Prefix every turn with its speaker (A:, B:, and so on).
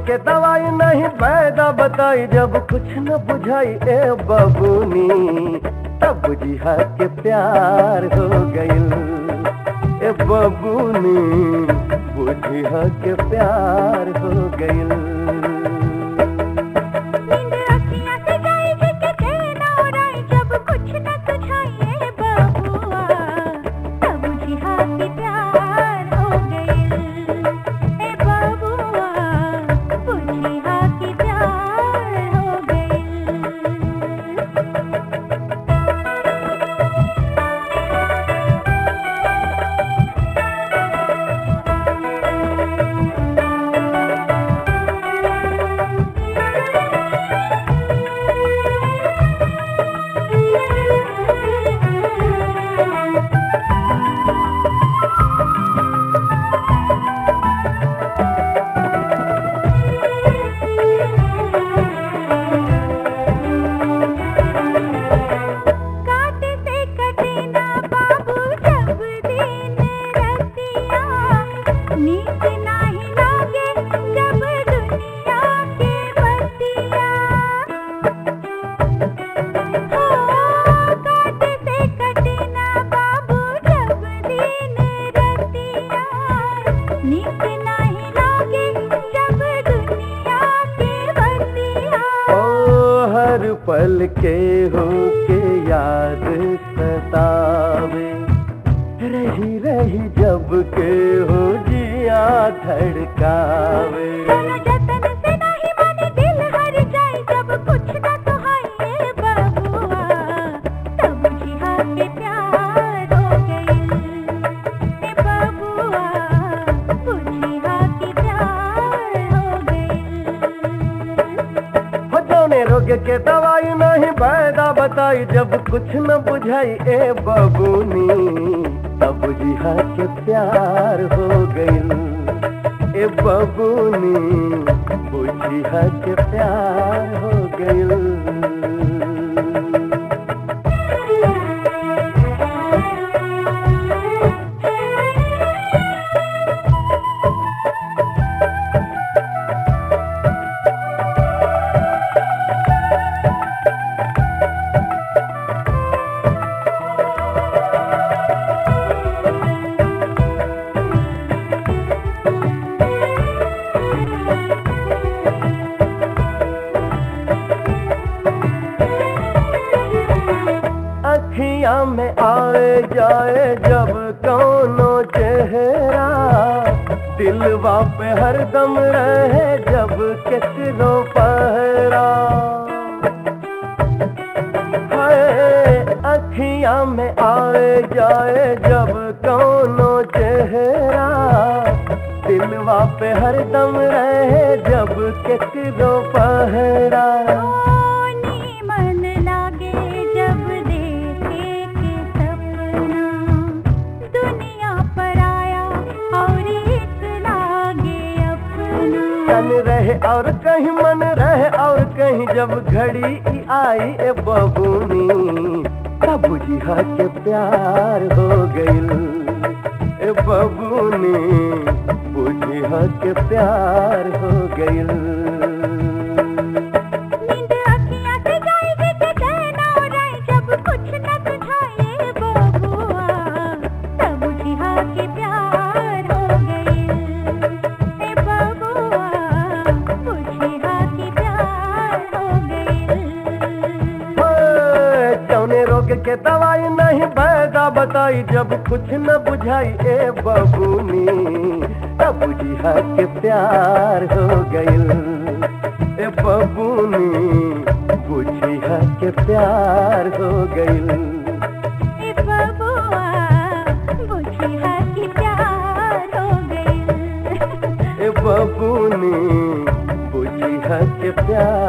A: के दवाई नहीं पैदा बताई जब कुछ न बुझाई ए बबूनी तब बुझिया के प्यार हो गइल ए बबूनी बुझिया के प्यार हो गइल
B: नींद अखियाँ से गई जिसके चैन उड़ाई जब कुछ न सुझाए बबुआ तब बुझिया कि प्यार हो गइल ए बबुआ बुझिया कि प्यार हो गइल काटे से कटे ना बाबू जब दिन रतिया नीक नाही लागे जब दुनिया के बतिया हो काटे से कटे ना बाबू जब दिन रतिया नीक नाही लागे जब दुनिया के बतिया
A: ओ हर पल के हो के याद सतावे रही रही जब के हो जिया धड़कावे
B: दोनों जतन से नहीं माने दिल हर जाए जब कुछ ना सुहाए बबुआ तब जिहा के प्यार हो गइल ए बबुआ बुझिया के प्यार हो गइल
A: हो जौने रोग के दवाई नहीं पैदा बताई जब कुछ न बुझाई ए बबूनी तब जिहा के प्यार हो गइल ए बबूनी बुझिया के प्यार हो गइल अखियां में आए जाए जब कौनो चेहरा दिलवा पे हरदम रहे जब केकरो पहरा हाय अखियां में आए जाए जब कौनो चेहरा दिलवा पे हरदम रहे जब केकरो पहरा
B: ओनी मन लागे जब देखे के सपना दुनिया पर आया और एक लागे अपना
A: तन रहे और कहीं मन रहे और कहीं जब घड़ी ई आई ए बबूनी तब बुझिया के प्यार हो गइल ए बबूनी बुझिया के प्यार हो गइल
B: नींद अखियाँ से गई जिसके चैन उड़ाए जब कुछ न सुझाए बबुआ तब बुझिया के प्यार हो गइल ए बबुआ बुझिया के प्यार हो गइल
A: ओए, जौने रोग के दवाई नहीं पैदा बताई जब कुछ न बुझाई ए बबूनी तब बुझिया के प्यार हो गइल ए बबूनी बुझिया के प्यार हो गइल
B: ए बबुआ बुझिया के प्यार हो गइल
A: ए बबूनी बुझिया के प्यार